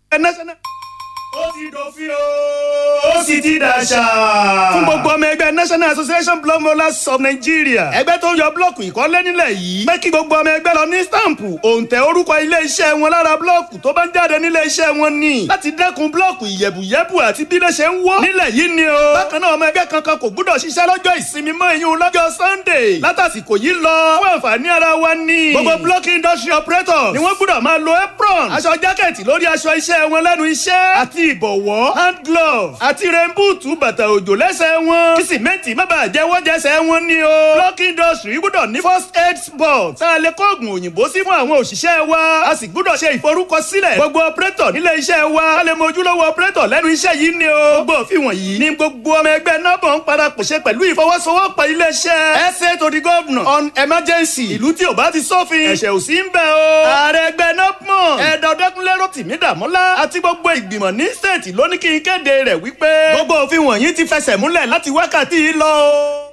national ó ti dòfin o ó sì ti dàṣà. fún gbogbo ọmọ ẹgbẹ́ national association block rollers of nigeria ẹgbẹ́ tó ń yọ blọọkù ìkọ́lé nílẹ̀ yìí pé kí gbogbo ọmọ ẹgbẹ́ lọ ní stampu òǹtẹ̀ orúkọ ilé iṣẹ́ wọn lára blọọkù tó bá ń jáde nílé iṣẹ́ wọn ni láti dẹ́kun blọọkù ìyẹ̀bùyẹ̀bù àti bí lè ṣe ń wọ́ nílẹ̀ yìí ni o. bákan náà ọmọ ẹgbẹ́ kankan kò gbúdọ̀ ṣiṣẹ́ lọ́jọ́ ìsinmi mọ́ ìyún lọ́jọ́ sunday látàsìkò yìí lọ fún àǹfààní ara wa ni. gbogbo block industry operators ni wọ́n gbúdọ̀ máa lo apron aṣọ jákẹ́ẹ̀tì lórí aṣọ iṣẹ́ wọn lẹ́nu iṣẹ́ àti ìbọ̀wọ́ hand glove àti rẹ́ńbùtù bàtà òjò lẹ́sẹ̀ wọn kí sìmẹ́ǹtì má bàa jẹ́ wọ́n jẹ́sẹ̀ wọn ni o. block industry gbúdọ̀ ní first aid box tá a lè kó oògùn òyìnbó sí fún àwọn òṣìṣẹ́ wa a sì gbúdọ̀ ṣe ìforúkọsílẹ̀ gbogbo operator nílé iṣẹ́ wa a lè mójúlówó operator lẹ́nu iṣẹ́ yìí ni o. gbogbo òfin wọ̀nyí ni gbogbo ọmọ ẹgbẹ́ nọ́bọ̀ ń parapọ̀ ṣe pẹ̀lú ìfọwọ́sowọ́pọ̀ iléeṣẹ́ ẹsẹ̀ to the governor on emergency ìlú tí ò bá ti sófin ẹ̀ṣẹ̀ ò sí ń bẹ̀ o. ààrẹ ẹgbẹ́ nọ́bọ̀ ẹ̀ẹ́dọ̀dẹ́kunlé rotimi dàmọ́lá àti gbogbo ìgbìmọ̀ ní state ló ní kí n kéde rẹ̀ wípé gbogbo òfin wọ̀nyí ti fẹsẹ̀ múlẹ̀ láti wákàtí yìí lọ o.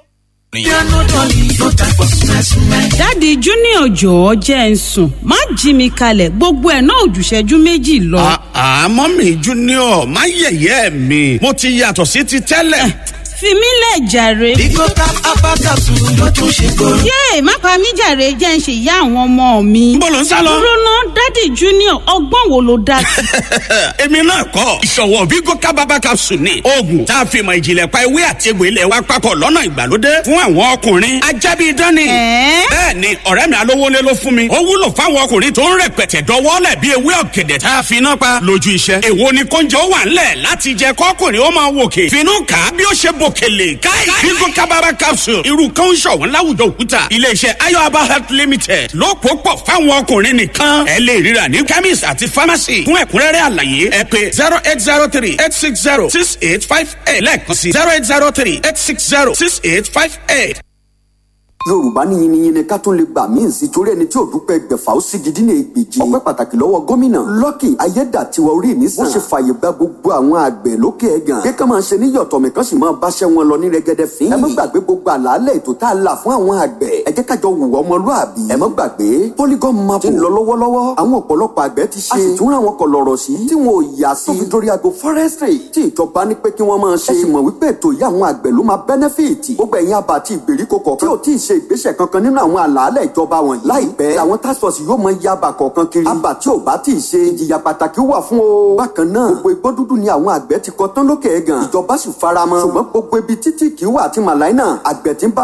dáàdi junior jọ̀ọ́ jẹ́ ń sùn má jí mi kalẹ̀ gbogbo ẹ̀ náà òjùṣẹ́jú méjì lọ. àmọ́ mi junior má yẹ̀yẹ́ mi mo ti yàtọ̀ sí ti tẹ́lẹ̀. fi mí lẹ̀ jàre. Bigo cap apakasu ló tún ṣe kóró. yéè má pa mí jàre jẹ́ ń ṣe ìyá àwọn ọmọ mi. Níbo lò ń sá lọ? dúró ná dáàdi junior ọgbọ́n wo ló dá sí. èmi náà kọ́ ìṣọ̀wọ́ Bigo kábàbà capsule ni oògùn tá a fi mọ̀ ìjìnlẹ̀ pa ewé àti egbò ilẹ̀ wa papọ̀ lọ́nà ìgbàlódé fún àwọn ọkùnrin ajábí dání. Ẹ̀ẹ́? bẹ́ẹ̀ ni ọ̀rẹ́ mi alówólé ló fún mi ó wúlò fáwọn ọkùnrin tó ń rẹpẹtẹ dọwọ́lẹ̀ bí ewé ọ̀gẹ̀dẹ̀ tá a fi iná pa lójú iṣẹ́. èwo ni kóúnjẹ ó wà ńlẹ̀ láti jẹ kọ́kùnrin ó máa wòkè finú kà á bí ó ṣe bòkèlè káì Bigo kábàbà capsule irú kan ń ṣọ̀wọ́n láwùjọ òkúta iléeṣẹ́ ayọ̀aba health limited ló pò pọ̀ fáwọn ọkùnrin nìkan ẹ lè ríra ní chemist àti pharmacy fún ẹ̀kúnrẹ́rẹ́ àlàyé ẹ pé zero eight zero three eight six zero six eight five eight lẹ́ẹ̀kan sí zero eight zero three eight six zero six eight five eight. yorùbá ní yiniyini ká tún lè gbà míì sí torí ẹni tí ò dúpẹ́ gbẹ̀fà ó sì gidi ní ègbèjì ọpẹ́ pàtàkì lọ́wọ́ gómìnà lọ́kì ayédàtiwa orí mi sàn. wọ́n ṣe fàyè gba gbogbo àwọn àgbẹ̀ lókè ẹ̀gàn. kí ká máa ṣe ní yọ̀tọ̀mí kan sì máa báṣẹ́ wọn lọ ní rẹ́gẹ́dẹ́ fín. ẹ má gbàgbé gbogbo àlàálẹ̀ ètò tá a là fún àwọn àgbẹ̀. ẹ jẹ́ kájọ wùwọ́ ọmọlúàbí. ẹ má gbàgbé polygon map ti ń lọ lọ́wọ́lọ́wọ́. àwọn ọ̀pọ̀lọpọ̀ àgbẹ̀ ti ṣe. a sì tún ra àwọn kọlọ̀rọ̀ sí. tí wọn ò yà sí. tó fi dórí ago forestry tí ìjọba ní pé kí wọ́n máa ṣe. ẹ sì mọ̀ wípé ètò yìí àwọn àgbẹ̀ ló máa benefit. gbogbo ẹ̀yin àbá àti ìgbèríko kọ̀ọ̀kan tí ò tí ì ṣe ìgbésẹ̀ kankan nínú àwọn àlàálẹ̀ ìjọba wọ̀nyí. láìpẹ́ àwọn task force yóò mọ iye àbà kọ̀ọ̀kan kiri. àbà tí ò bá tí ì ṣe ìjìyà pàtàkì wà fún o. bákan náà gbogbo igbó dúdú ni àwọn àgbẹ̀ ti kọ tán lókè ẹ̀gàn. ìjọba sì faramọ́. ṣùgbọ́n gbogbo ibi títí kì í wà àti màláìnà àgbẹ̀ tí ń bá